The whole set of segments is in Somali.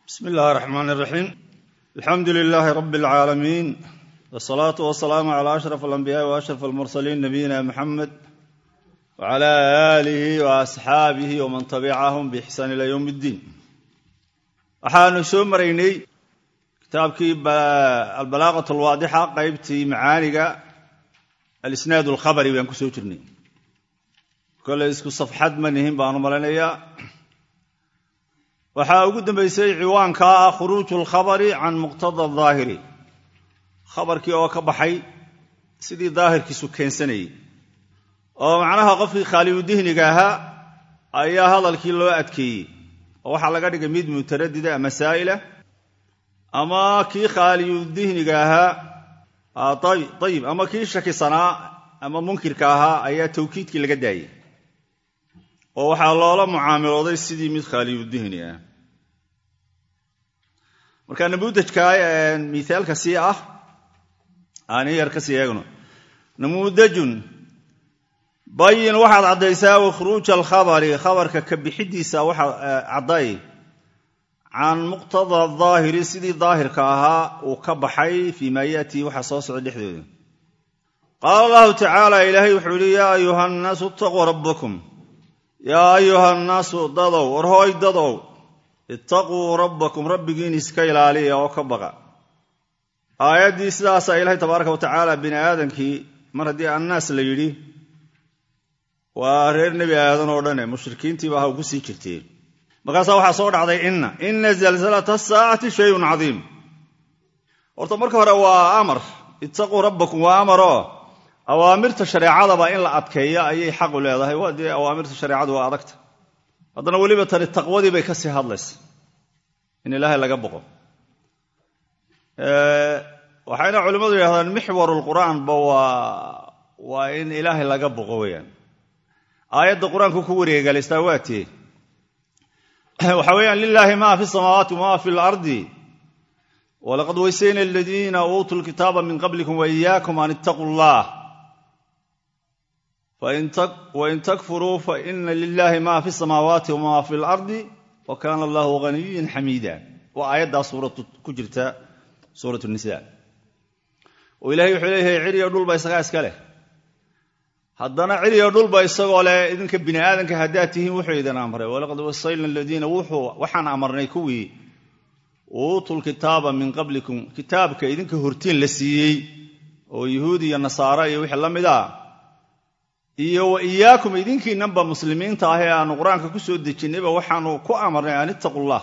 bsmi اllahi الرحman الرaxيim alxamdu لilaahi rab اlcaalamiin wالsalaaةu wasalaamu عlى أشhrف الأnbiyaaءi وأشhrف الmursaliin nabiyina mxamed wعlى آlihi وأصxaabihi wman tabicahum bإxsaan ilى ywm اddiin waxaanu soo maraynay kitaabkii albalaaqaة اlwaadixa qeybtii macaaniga alisnaad اlkhabri baan ku soo jirnay koley isku safxad ma nihin baanu malaynayaa waxaa ugu dambaysay ciwaanka ah khuruuju alkhabari can muqtada daahiri khabarkii oo ka baxay sidii daahirkiisu keensanayey oo macnaha qofkii khaaliyudihniga ahaa ayaa hadalkii loo adkeeyey oo waxaa laga dhigay mid mutaradida ama saa'ila ama kii khaaliyudihniga ahaa ayib ama kii shakisanaa ama munkirka ahaa ayaa tawkiidkii laga daayey oo waxaa loola mucaamilooday sidii mid khaaliyudihni ah marka namuudajka miaalka sii ah aani yar ka sii eegno namuudajun bayin waxaad caddaysaa wakhruuja alkhabari khabarka ka bixidiisa waxaad cadday can muqtada daahiri sidii daahirka ahaa uu ka baxay fii maa yaatii waxa soo socda dhexdooda qaala allahu tacaala ilaahay wuxuu yihi yaa ayuha nnaasu itaquu rabbakum yaa ayuha nnaasu dadow warhooy dadow ittaquu rabbakum rabbigiin iska ilaaliya oo ka baqa aayaddii sidaasaa ilaahay tabaaraka wa tacaala bini aadamkii mar haddii annaas la yidhi waa reer nebi aadan oo dhane mushrikiintiiba ha ugu sii jirteen markaasaa waxaa soo dhacday inna inna zalzalata asaacati shayun cadiim horta marka hore waa amar ittaquu rabbakum waa amaroo awaamirta shareecadaba in la adkeeyo ayay xaqu leedahay waa dee awaamirta shareecadu waa adagta haddana weliba tani taqwadii bay ka sii hadlaysa in ilaahay laga boqo waxayna culimmadu yidhahdaan mixwarulqur'aanba waa waa in ilaahay laga boqo weyaan aayadda qur-aanku ku wareegalaystaa waa tee waxa weeyaan lilaahi maa fi samaawaati wamaa fi lardi walaqad weysayna aladiina uutuu lkitaaba min qablikum waiyaakum an ittaquu llah wain takfuruu faina lilahi ma fi samaawaati wama fi lardi wa kaana allahu haniyan xamiida waa aayaddaa suuratu ku jirta suurat nisa oo ilahay wuxuu leeyahay ciriyo dhulba isagaa iska leh haddana ciriyo dhulba isagoo leh idinka bini aadanka haddaad tihiin wuxuu idin amray walaqad wasayna aladiina waxaan amarnay kuwii uutuu lkitaaba min qablikum kitaabka idinka hortiin la siiyey oo yuhuud iyo nasaara iyo wixii la mid a iyo wa iyaakum idinkiinanba muslimiinta ah ee aanu qur-aanka ku soo dejinnayba waxaanu ku amarnay an ittaqu llah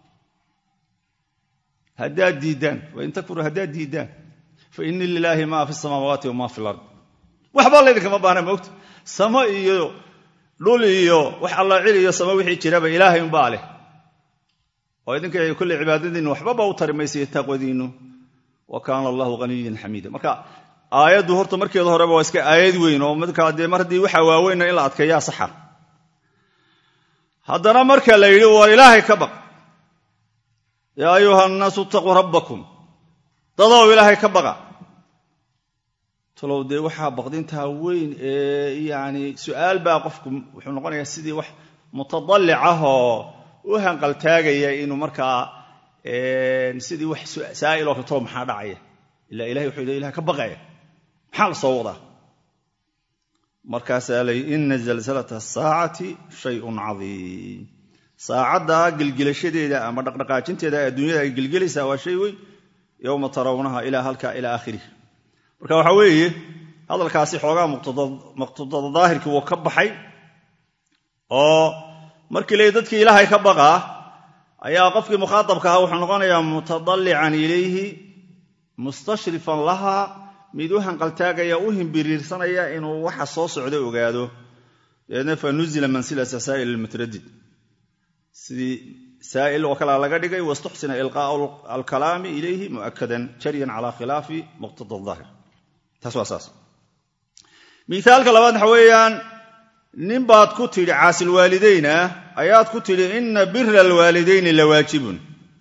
haddaad diiddaan wain takfuruu haddaad diiddaan fa ina lilaahi maa fi samaawaati wamaa fi lard waxba laydinkama baahna moogta samo iyo dhul iyo wax alla cil iyo samo wixii jiraba ilaahay unbaa leh oo idinka kolley cibaadadiinnu waxbaba u tari maysayo taqwadiinnu wa kaana allahu haniyan xamiida marka aayaddu horta markeeda horeba waa iska aayad weyn oo markaa dee mar haddii waxaa waaweynna in la adkeeyaa saxa haddana marka la yidhi war ilaahay ka baq yaa ayuha nnaasu itaquu rabbakum dadow ilaahay ka baqa talow dee waxaa baqdintaa weyn ee yacni su'aal baa qofku wuxuu noqonayaa sidii wax mutadallic ah oo u hanqaltaagaya inuu markaa sidii wax saa'il oo katoo maxaa dhacaya ilaa ilahay wuxuu yidhi ilahay ka baqaya maxaa la soo wadaa markaasaa layi ina zalzalata asaacati shayun cadiim saacadda gelgelashadeeda ama dhaqdhaqaajinteeda adduunyada ay gelgelaysaa waa shay weyn yowma tarawnaha ilaa halka ilaa aakhirih marka waxaa weeye hadalkaasi xoogaa muqtadada daahirkii wuu ka baxay oo markii leey dadkii ilaahay ka baqaa ayaa qofkii mukhaatabka ahaa wuxuu noqonayaa mutadallican ilayhi mustashrifan laha mid u hanqaltaagaya u himbiriirsanaya inuu waxa soo socda ogaado dabeedna fa nuzila mansilata saa'il almutradid sidii saa'il oo kalea laga dhigay wastuxsina ilqaa'u alkalaami ilayhi mu'akadan jaryan cala khilaafi muqtada daahir taas waa saas miaalka labaad waxa weeyaan nin baad ku tidhi caasilwaalidayn ah ayaad ku tidhi ina bira alwaalidayni lawaajibun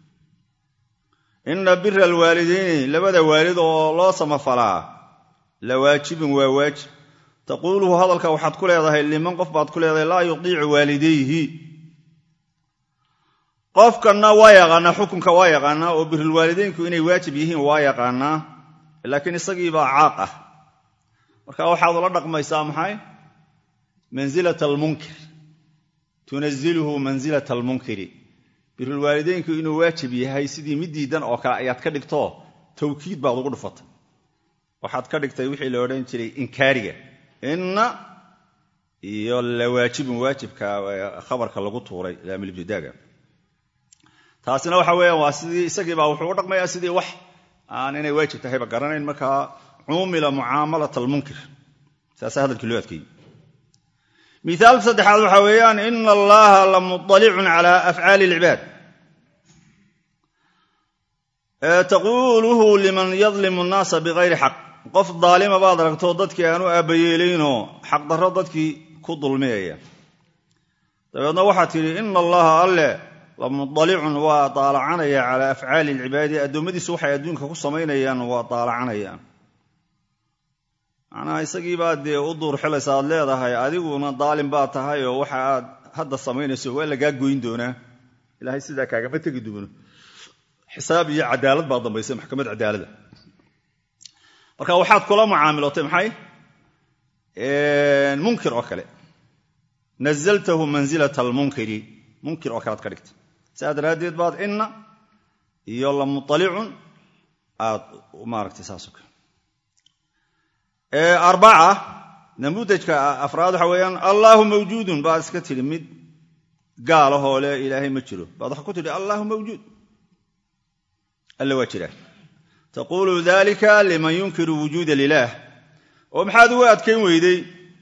ina bira alwaalidayni labada waalid oo loo samafalaa la waajibun waa waajib taquuluhu hadalka waxaad ku leedahay liman qof baad ku leedahay laa yudiicu waalidayhi qofkanna waa yaqaanaa xukunka waa yaqaanaa oo birulwaalideynku inay waajib yihiin waa yaqaanaa laakiin isagiibaa caaq ah marka waxaad ula dhaqmaysaa maxay mansilata almunkir tunazilhu mansilata almunkiri birulwaalideynku inuu waajib yahay sidii mid diidan oo kale ayaad ka dhigto tawkiid baad ugu dhufatay waxaad ka dhigtay wixii la odhan jiray inkaariga inna iyo lawaajibun waajibka khabarka lagu tuuray laamilibtidaaga taasina waxa weeyaan waa sidii isagiibaa wuxuu u dhaqmayaa sidii wax aan inay waajib tahayba garanayn markaa cuumila mucaamalat almunkir saasaa hadalkii loo adkeeyey miaalka saddexaad waxaa weeyaan ina allaha la muطalicun cala afcaali اlcibaad taquuluhu liman yadlimu nnaasa bikayri xaq qof daalima baad aragto dadkii aan u aabbayeelaynoo xaqdarro dadkii ku dulmiyaya dabeedna waxaad tidhi ina allaha alle la mudalicun waa daalacanaya calaa afcaali alcibaadi addoommadiisu waxay adduunka ku samaynayaan waa daalacanayaan macnaha isagiibaa dee u duur xilaysa aad leedahay adiguna daalim baa tahay oo waxa aad hadda samaynayso waa lagaa goyn doonaa ilaahay sidaa kaagama tegi doono xisaab iyo cadaalad baa dambaysa maxkamad cadaalada marka waxaad kula mucaamilootay maxay munkir oo kale nazaltahu mansilata almunkiri munkir oo kalead ka dhigtay saa daraaddeed baad inna iyo la mualicun aad maaragtay saasoo kale arbaca namudajka afraad waxa weeyaan allaahu mawjuudun baad iska tidhi mid gaalahoo le ilaahay ma jiro baad waxa ku tidhi allaahu mawjuud alle waa jiraa taquulu dalika liman yunkiru wujuuda lilaah oo maxaad ugu adkayn weyday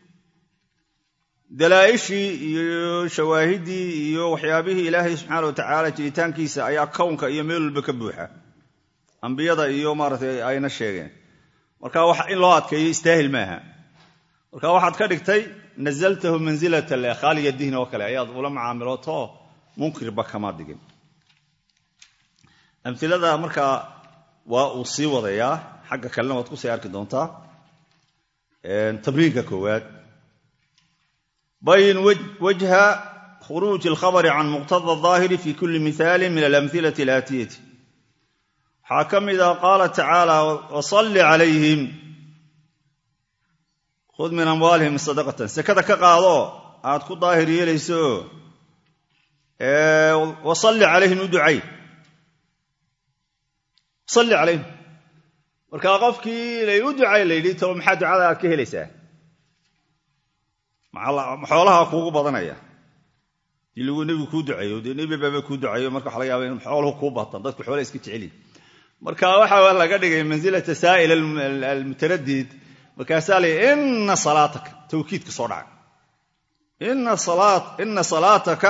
dalaa'ishii iyo shawaahiddii iyo waxyaabihii ilaahay subxaana wa tacaala jiritaankiisa ayaa kownka iyo meel walba ka buuxa ambiyada iyo maaratay ayna sheegeen marka wax in loo adkeeyo istaahil maaha marka waxaad ka dhigtay nazaltahu mansilata lekhaaliya dihni oo kale ayaad ula macaamilooto munkirba kama digin amilada markaa waa uu sii wadayaa xagga kalena waad kusii arki doontaa tabriinka koowaad bayin wajha khuruuji alkhabari can muqtada aahiri fi kuli mihaali min alamhilati alaatiyati waxaa ka mid ah qaala tacaala wasalli calayhim khud min amwaalihim sadaqatan sekada ka qaado aad ku daahir yeelayso wasalli calayhim u ducay salli calayhim markaa qofkii lay u ducay la yidhi taba maxaa ducada aad ka helaysaa xoolaha kuugu badanaya dii lagu nebigu kuu duceeyo dee nebi baaba kuu duceeyo marka waxa laga yaaba in xooluhu kuu batan dadku xoolaha iska jecelyihin marka waxa laga dhigay mansilata saa'il almutaradid markaasaa la ina salaataka tawkiidka soo dhaca ina salaataka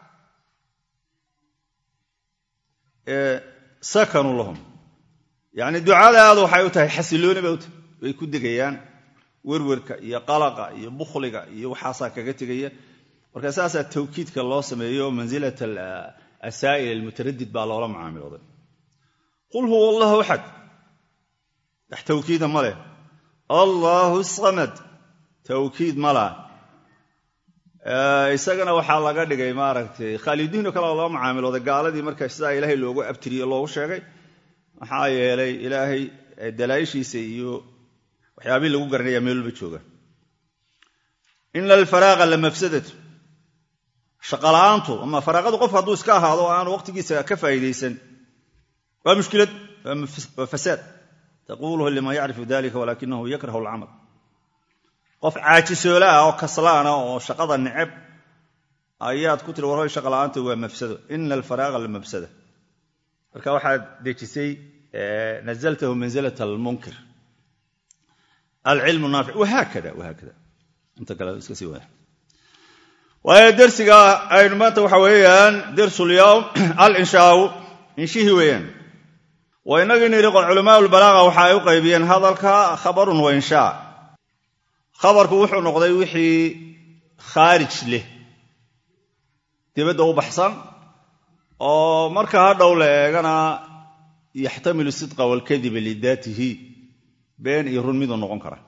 sakanu lahum yacni ducadaadu waxay u tahay xasilooni bay u tahay way ku degayaan werwerka iyo qalaqa iyo bukhliga iyo waxaasaa kaga tegaya marka saasaa tawkiidka loo sameeyo mansilat asaa'il almutaradid baa loola macaamilooday qul huwa allahu axad wax tawkiida ma leh allaahu samad tawkiid ma lah isagana waxaa laga dhigay maaragtay khaalidiinoo kale loo macaamilooday gaaladii marka sidaa ilaahay loogu abtiriye loogu sheegay maxaa yeelay ilaahay dalaa'ishiisa iyo waxyaabihii lagu garanaya meel walba jooga ina alfaraaqa la mafsadatu shaqala'aantu ama faraaqadu qofku hadduu iska ahaado o aanu waqtigiisa ka faa'iidaysan waa mushkilad waa fasaad taquluhu liman yacrifu dalika walakinahu yakrahu alcamal qof caajisoola ah oo kaslaana oo shaqada neceb ayaad ku tiri warhoy shaqala'aanta waa mafsado ina alfaraaqa la mafsada marka waxaad dejisay nazaltahu manzilat almunkir alcilmu naafic wahaakada wahaakada inta kale iska sii wada waayo dersiga aynu maanta waxa weeyaan dersulyowm alinshaau inshihii weeyaan wa inagii nidhi culamaa lbalaaqa waxa ay u qaybiyeen hadalka khabarun wa inshaa khabarku wuxuu noqday wixii khaarij leh dibadda u baxsan oo marka hadhow la eegana yaxtamilu sidqa waalkadiba lidaatihi been iyo run miduu noqon kara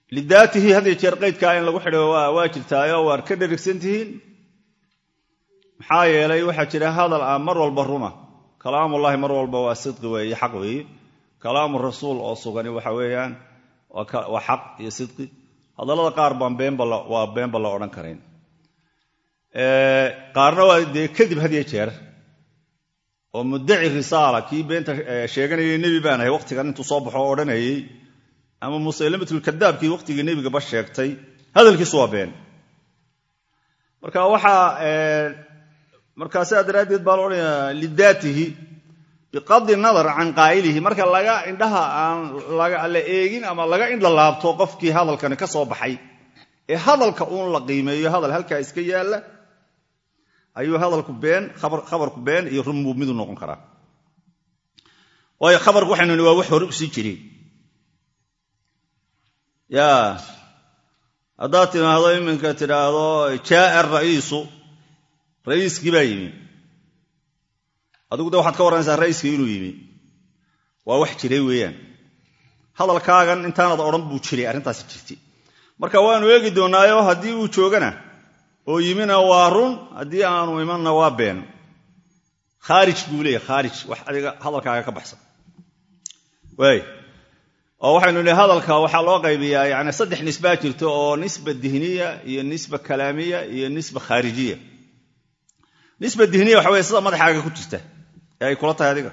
lidaatihi had iyo jeer qaydkaa in lagu xidho waa jirtaayo waad ka dherigsan tihiin maxaa yeelay waxaa jira hadal aan mar walba ruma kalaamullahi mar walba waa sidqi weeye xaq weeye kalaamu rasuul oo sugani waxa weeyaan waa xaq iyo sidqi hadallada qaar baan beenbawaa beenba la odhan karayn qaarna waa dee kadib had iyo jeer oo muddaci risaala kii beenta sheeganayay nebi baan ahay waqtigan intuu soo baxo oo odhanayey ama musaylimatulkadaabkii waqtigii nebigaba sheegtay hadalkiisu waa been marka waxaa markaa sidaa daraaddeed baa la odhanayaa lidaatihi biqadi nadar can qaa'ilihi marka laga indhaha aan la eegin ama laga indha laabto qofkii hadalkani ka soo baxay ee hadalka uun la qiimeeyo hadal halkaa iska yaalla ayuu hadalku been khabarku been iyo runbuu midu noqon karaa waayo khabarku waxaynu ni waa wax hore usii jireen ya haddaad timaahdo iminka tidhaahdo jaaa ra'iisu ra'iiskii baa yimi adigu de waxaad ka warranaysaa ra'iiskii inuu yimi waa wax jiray weeyaan hadalkaagan intaanad odhan buu jiray arrintaasi jirtay marka waanu eegi doonnaayo haddii uu joogana oo yimina waa run haddii aanu imanna waa been khaarij buu leeyahy khaarij wax adiga hadalkaaga ka baxsan waay oo waxaynu nihi hadalka waxaa loo qaybiyaa yani saddex nisbaa jirto oo nisba dihniya iyo nisba kalaamiya iyo nisba khaarijiya nisba dihniya waxa weye sida madaxaaga ku jirta ee ay kula tahay adiga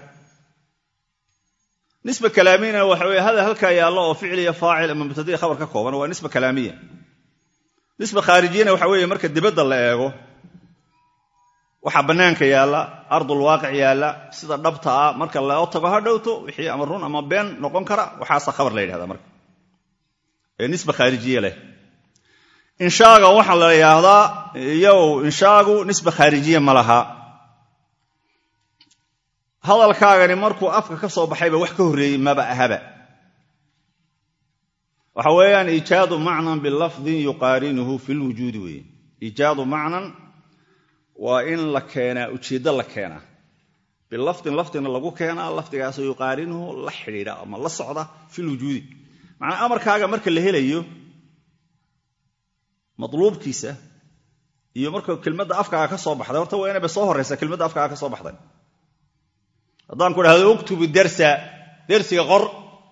nisba kalaamiyana waxa weye hadal halkaa yaallo oo ficil iyo faacil ama mubtadii khabar ka kooban waa nisba kalaamiya nisba khaarijiyana waxa weeye marka dibadda la eego waxaa bannaanka yaalla ardul waaqic yaalla sida dhabta ah marka loo tago ha dhowto wixii ama run ama been noqon kara waxaasa khabar la yidhahdaa marka ee nisba khaarijiye leh inshaaga waxaa la yidhaahdaa iyow inshaagu nisba khaarijiye ma laha hadalkaagani markuu afka ka soo baxayba wax ka horreeyey maba ahaba waxa weeyaan iijaadu macnan bilafdin yuqaarinuhu fi lwujuudi weeye iijaadu macnan waa in la keenaa ujeeddo la keenaa bilafdin lafdina lagu keenaa lafdigaasoo yuqaarinuhu la xidhiidha ama la socda fi lwujuudi macnaa amarkaaga marka la helayo madluubkiisa iyo marka kelmadda afkaaga ka soo baxday horta waa inayba soo horraysa kelmadda afkaaga ka soo baxday haddaan ku dhahdo uktubu dersa dersiga qor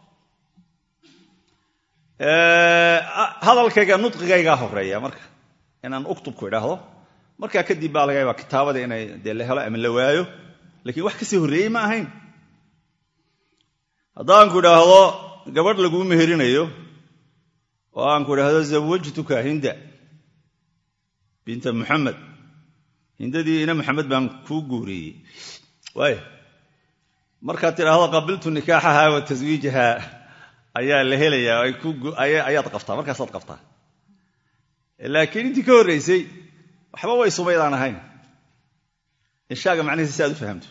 hadalkayga nudqigaygaa horeeya marka inaan uktubku idhaahdo markaa kadib baa laga yaabaa kitaabada inay dee la helo ama la waayo lakiin wax kasii horreeyey ma ahayn haddaanku idhaahdo gabadh laguu meherinayo oo aanku idhaahdo zawajtuka hinda binta muxamed hindadii ina maxamed baan kuu guuriyey waay markaad tidhaahdo qabiltu nikaaxaha wa taswiijaha ayaa la helayaa ayaad qabtaa markaasaad qabtaa laakiin intii ka horraysay waxba way sumaydaan ahayn inshaaga macnihiisa si aad u fahamto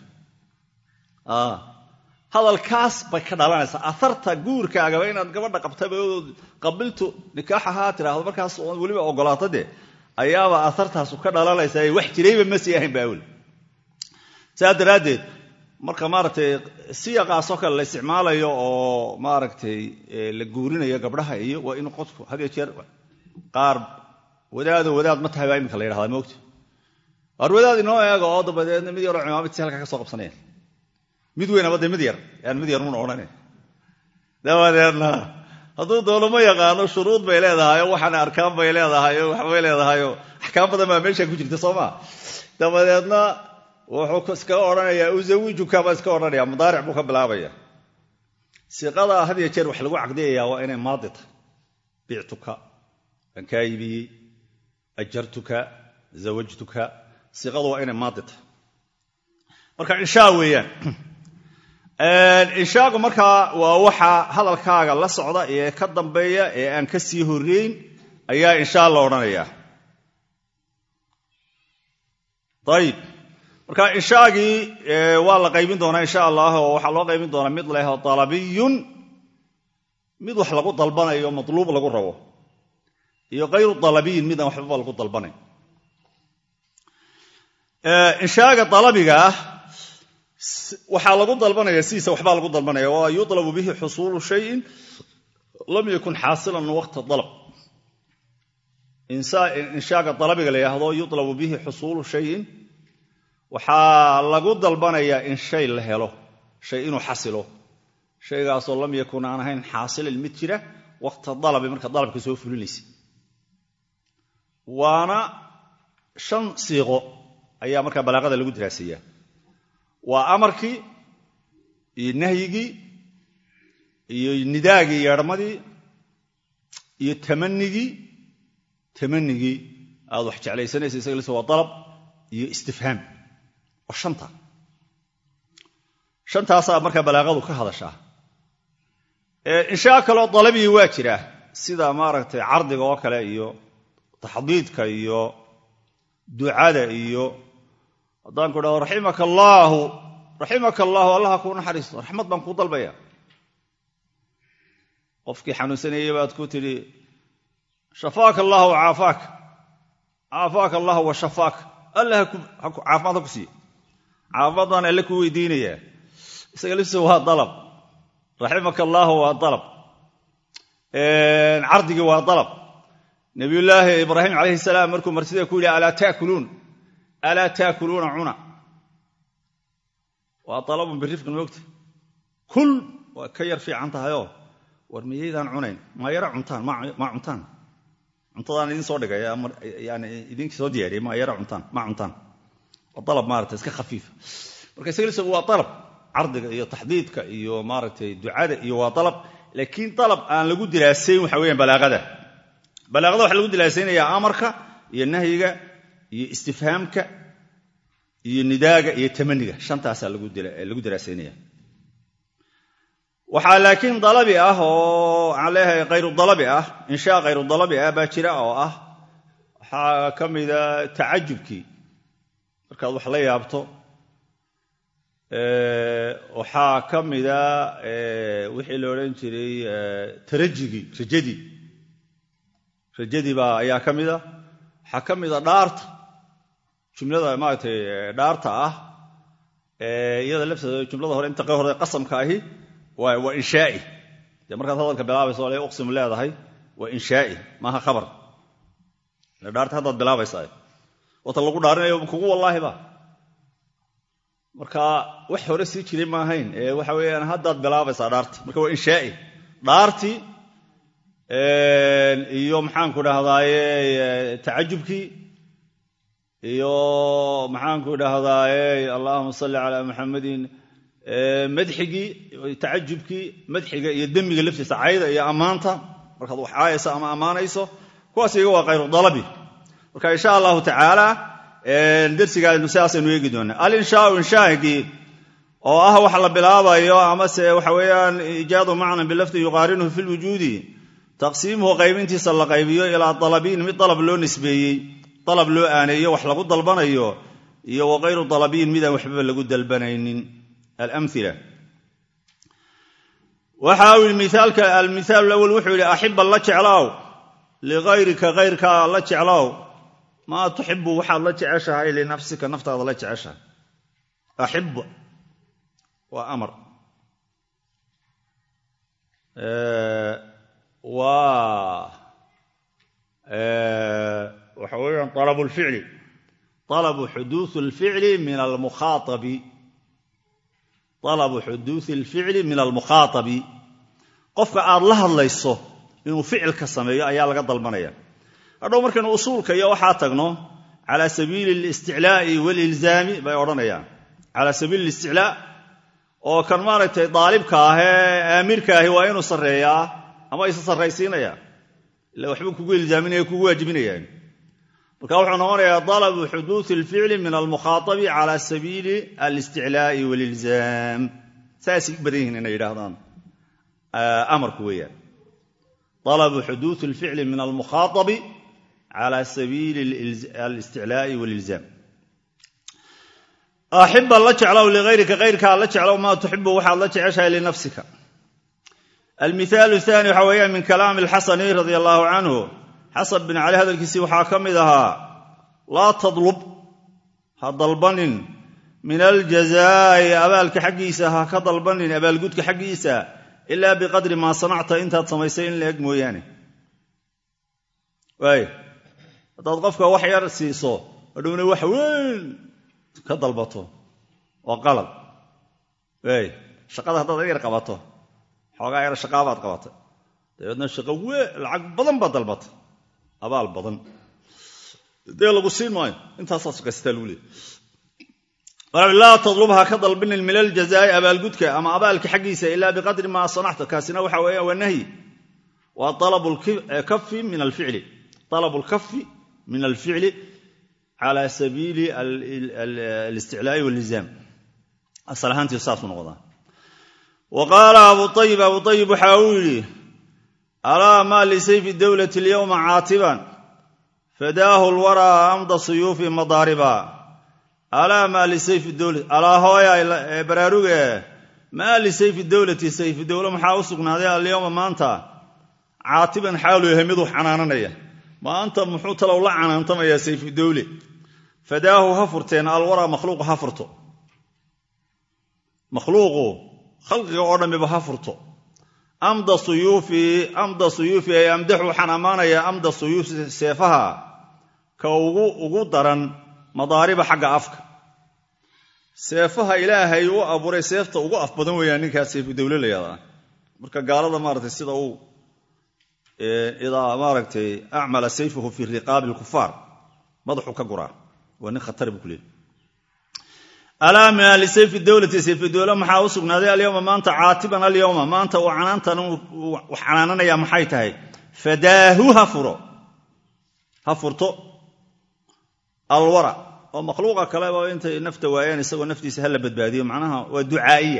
hadalkaas bay ka dhalanaysaa aharta guurkaagaba inaad gabadha qabtaba qabiltu nikaaxahaa tidhaahdo markaas weliba ogolaato dee ayaaba ahartaasu ka dhalanaysaa wax jirayba ma sii ahayn ba awel saas daraaddeed marka maaragtay siyaqaasoo kale la isticmaalayo oo maaragtay la guurinayo gabdhaha iyo waa in qofku had iyo jeer qaar wadaado wadaad ma tahay baa iminka la yidhahdaa moogta waar wadaad inoo eega oo dabadeedna mid yaroo cimaamidsi halkaa ka soo qabsanaya mid weynaba dee mid yar yaan mid yar muna odhanay dabadeedna hadduu doono ma yaqaano shuruud bay leedahay oo waxaana arkaan bay leedahay oo waxbay leedahayoo axkaam badan baa meesha ku jirta soo maa dabadeedna wuxuu iskaga odhanayaa uzawijuka baa iska odhanaya mudaaric buu ka bilaabaya siiqada had iyo jeer wax lagu caqdiyayaa waa inay maadi tahay bictuka waan kaa iibiyey ajartuka zawajtuka siiqadu waa inay maadi tahay marka inshaa weeyaan inshaagu markaa waa waxa hadalkaaga la socda ee ka dambeeya ee aan ka sii horreyn ayaa inshaa la odhanayaa ayib marka inshaagii waa la qaybin doonaa insha allah oo waxaa loo qaybin doonaa mid leh dalabiyun mid wax lagu dalbanayo matluub lagu rabo iyo kayru dalabiyin midaan waxbaba lagu dalbanayn inshaaga dalabiga ah waxaa lagu dalbanaya sidiisa waxbaa lagu dalbanaya waa yulabu bihi xusuulu shayin lam yakun xaasilan waqta dalab inshaaga dalabiga la yidhaahdo yulabu bihi xusuulu shayin waxaa lagu dalbanayaa in shay la helo shay inuu xasilo shaygaasoo lam yakun aan ahayn xaasilan mid jira waqta dalabi marka dalabka soo fulinaysa waana shan siiqo ayaa markaa balaaqada lagu diraaseeyaa waa amarkii iyo nahyigii iyo nidaagii yeedhmadii iyo tamanigii tamanigii aad wax jeclaysanaysa isaga lise waa dalab iyo istifhaam waa shanta shantaasaa markaa balaaqadu ka hadashaa inshaa kaloo dalabii waa jiraa sida maaragtay cardiga oo kale iyo taxdiidka iyo ducada iyo haddaan ku dhahdo raximaka allaahu raximaka allaahu allaha kuu naxariisto raxmad baan kuu dalbaya qofkii xanuunsanayey baad ku tidhi shafaaka allahu caafaak caafaaka allahu wa shafaak alla caafimaad ha ku siiye caafimaad baan alle kuu weydiinayaa isaga liftiisa waa dalab raximaka allaahu waa dalab cardigii waa dalab nabiyullaahi ibraahim calayhi salaam markuu martida ku yidhi alaa taakuluun alaa taakuluuna cuna waa dalabun birifqin moogta kul waa ka yar fiican tahayoo war miyaydaan cunayn maa yara cuntaan maa cuntaan cuntadaan idin soo dhigay yani idinki soo diyaariyay maa yara cuntaan maa cuntaan waa dalab maarata iska khafiifa marka isaga waa dalab cardiga iyo taxdiidka iyo maaragtay ducada iyo waa dalab laakiin dalab aan lagu diraasayn waxa weyaan balaaqada balaaqada waxaa lagu diraasaynayaa amarka iyo nahyiga iyo istifhaamka iyo nidaaga iyo tamaniga shantaasaa lagu diraasaynaya waxaa laakiin dalabi ah oo waxaan leeyahay khayru dalabi ah inshaa khayru dalabi ah baa jira oo ah waxaa ka mida tacajubkii markaad wax la yaabto waxaa ka mida wixii la odhan jiray tarajigii rajadii rajadii baa ayaa ka mida waxaa ka mida dhaarta jumlada maaragtay dhaarta ah iyada lafteeda jumlada hore inta hore qasamka ahi waa inshaa'i dee markaad hadalka bilaabayso le uqsimu leedahay waa inshaa'i maaha khabar dhaarta haddaad bilaabaysaa wata lagu dhaarinayo kugu wallaahi ba marka wax hore sii jiray ma ahayn ee waxa weeyaan haddaad bilaabaysaa dhaarti marka waa inshaa'i dhaartii iyo maxaanku dhahdaye tacajubkii iyo maxaanku dhahdaye allahuma salli calaa muxamadin madxigii tacajubkii madxiga iyo demiga laftiisa cayda iyo ammaanta markaad wax caayayso ama ammaanayso kuwaas iyaga waa khayru dalabi marka insha allahu tacaala dersigaanu sidaasaynu eegi doonaa alinshaau inshaahigii oo ah wax la bilaabayo amase waxa weeyaan iijaadu macnan bilafdi yuqaarinuhu fi lwujuudi taqsiimuhu qaybintiisa la qaybiyo ilaa dalabiin mid dalab loo nisbeeyey dalab loo aaneeyo wax lagu dalbanayo iyo wa kayru dalabiin midaan waxbaba lagu dalbanaynin alamila waxa uu yidhi miaalka almithaal lawal wuxuu yidhi axiba la jeclaaw ligayrika kayrkaa la jeclaaw maa tuxibu waxaad la jeceshahay linafsika naftaada la jeceshahay axib waa amar waa waxa weeyaan alabu lficli alabu xuduuث اlficli min almukhaaabi alabu xuduuثi اlficli min almukhaatabi qofka aad la hadlayso inuu ficilka sameeyo ayaa laga dalbanaya hadhow markaynu usuulka iyo waxaa tagno cala sabiili اlisticlaa'i wاlilzaami bay odhanayaan cala sabiili اlisticlaa oo kan maaragtay daalibka ah ee aamirka ahi waa inuu sarreeyaa ama isa sarraysiinaya ila waxbuu kugu ilzaaminaya kugu waajibinayaan marka wuxuu noqonayaa dalabu xuduuثi اlficli min almukhaaabi cala sabiili alisticlaa'i wاlilzaam saasay u badan yihiin inay yidhaahdaan amarku weeyaan dalabu xuduuثi اlficli min almukhaaabi cala sabiili alisticlaa'i wاlilzaam axiba la jeclow ligayrika kayrkaa la jeclow maa tuxibu waxaad la jeceshahay linafsika almithaal aani waxa weeyaan min kalaami alxasani radia allahu canhu xasan bin cali hadalkiisii waxaa ka mid ahaa laa tadlub ha dalbanin min aljazaa'i abaalka xaggiisa ha ka dalbanin abaalgudka xaggiisa ilaa biqadri maa sanacta intaad samaysay in la eg mooyaane waay haddaad qofka wax yar siiso hadhowna wax weyn ka dalbato waa qalad ey shaqada haddaad yar qabato xoogaa yar shaqaabaad qabatay dabeedna shaqo wee lacag badan baad dalbatay abaal badan dee lagu siin maayo intaasaa sukaysataa lagu leey laa tadlubha ka dalbinin min aljazaa'i abaalgudka ama abaalka xaggiisa ilaa biqadri maa sanacta kaasina waxa weeya waa nahyi waa alabu kafi min alficli alabu lkafi min alficli cala sabiili alisticlaa'i walizaam asal ahaantii saasuu noqdaa wa qaala abu ayib abu ayib waxa uu yidhi alaa maa lisayfi dowlati alyowma caatiban fadaahu lwaraa amda suyuufi madaariba alaa maa lisayfi dowlati alaa hooya baraaruge maa lisayfi dowlati sayfi dowlo maxaa u sugnaaday alyowma maanta caatiban xaaluu yahay miduu xanaananaya maanta muxuu talow la canaantamayaa sayfu dowle fadaahu ha furteen alwaraa makhluuqu ha furto makhluuqu khalqiga oo dhammiba ha furto amda suyuufi amda suyuufi ay amdaxu waxaan ammaanayaa amda suyuufi seefaha ka ugu daran madaariba xagga afka seefaha ilaahay u abuuray seefta ugu af badan weeyaan ninkaas sayfu dowle la yaadaa marka gaalada maaratay sida uu idaa maaragtay acmala sayfahu fi riqaabi lkufaar madaxuu ka guraa waa nin khatar buu ku leeyay alaa mina lisayfi dowlati sayfi dowle maxaa u sugnaaday alyowma maanta caatiban alyowma maanta uu canaantan wax canaananayaa maxay tahay fadaahu ha furo ha furto alwara oo makhluuqa kaleba intay nafta waayeen isagoo naftiisa ha la badbaadiyo macnaha waa ducaa'iya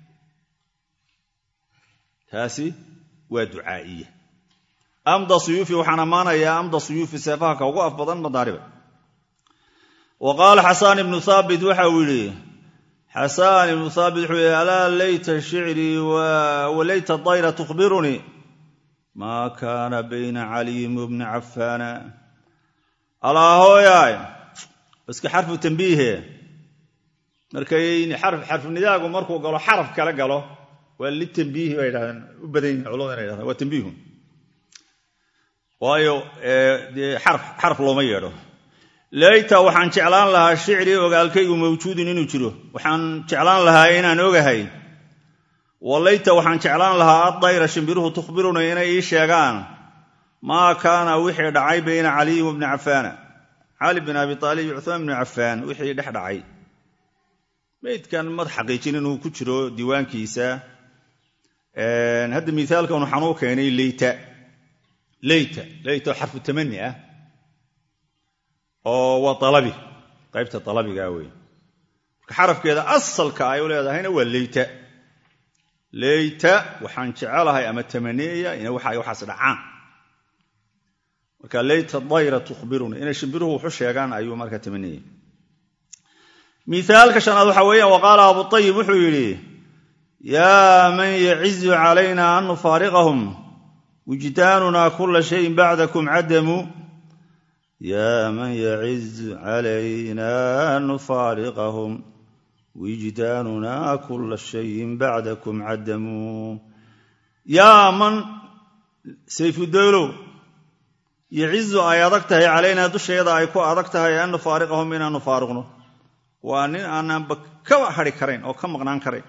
taasi waa ducaa'iya amda suyuufi waxaan ammaanayaa amda suyuufi seefaha ka ugu af badan madaariba wa qaala xasaan ibnu haabit waxa uu yidhi xasaan ibnu haabit wuxuu yidhi alaa layta shicrii walayta dayra tukhbirunii maa kaana bayna caliyin wabni cafaana alaa hooyaay iska xarfu tambiihe markay xarfunidaagu markuu galo xaraf kala galo waa litambiihi bay dhahdeen u badan yihin culamada inay dhahdeen waa tambiihun waayo dee xaraf looma yeedho layta waxaan jeclaan lahaa shicrii ogaalkaygu mawjuudun inuu jiro waxaan jeclaan lahaa inaan ogahay walayta waxaan jeclaan lahaa addayra shimbiruhu tukhbiruna inay ii sheegaan maa kaana wixii dhacay bayna caliyin wabni cafaana cali bin abi aalib iyo cuhmaan bni cafaan wixii dhex dhacay maydkan mad xaqiijin inuu ku jiro diiwaankiisa hadda miaalkan waxaan u keenay leyta leyta leyta oo xarfu tamani ah oo waa alabi qaybta alabigaa wey marka xarafkeeda asalka ay u leedahayna waa leyta leyta waxaan jecelahay ama tamaniyaya ina waxaas dhacaan marka leyta dayra tuhbiruna inay shimbiruhu wuxu sheegaan ayuu marka tamaniyay miaalka shanaad waxa weeyaan waqaala abu ayib wuxuu yidhi yaa man yacizu calayna an nufaariqahum wijdaanuna kula shayin bacdakum cadamu yaa man yacizu calayna an nufaariqahum wijdaanuna kula shayin bacdakum cadamu yaa man sayfudowlow yacizu ay adag tahay calaynaa dusheeda ay ku adag tahay an nufaariqahum inaan nufaariqno waa nin aanaanba kaba hadhi karayn oo ka maqnaan karayn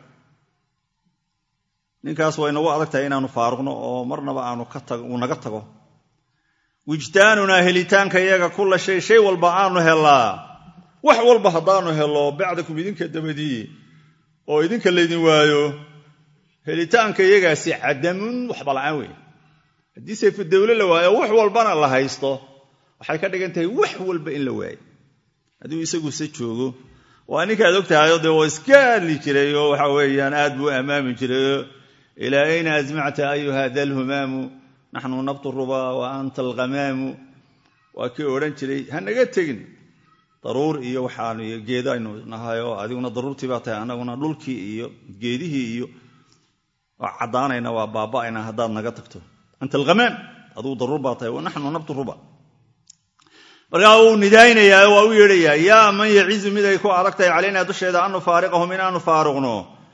ninkaas way nagu adag tahay inaanu faaruqno oo marnaba aanu uu naga tago wijdaanunaa helitaanka iyaga kula shay shay walba aanu helaa wax walba haddaanu helo bacdakum idinka dabadii oo idinka laydin waayo helitaanka iyagaasi cadamun waxba la'aan weeye haddii sayfu dawle la waayo wax walbana la haysto waxay ka dhigan tahay wax walba in la waayo hadduu isaguse joogo waa ninkaad ogtahayoo dee waa iska hadli jiray oo waxa weeyaan aad buu ammaami jirayoo ilaa ayna asmacta ayuha dalhumaamu naxnu nabtu rubaa wa anta alhamaamu waa kii odhan jiray ha naga tegin daruur iyo waxaan iyo geedaynu nahay oo adiguna daruurtii baa tahay annaguna dhulkii iyo geedihii iyo waa caddaanayna waa baaba'ayna haddaad naga tagto anta alhamaam adugu daruur baa tahay wa naxnu nabtu ruba markaa wuu nidaynayaa waa u yeedhayaa yaa man yacizu mid ay ku adag tahay calaynaa dusheeda an nufaariqahum inaanu faaruqno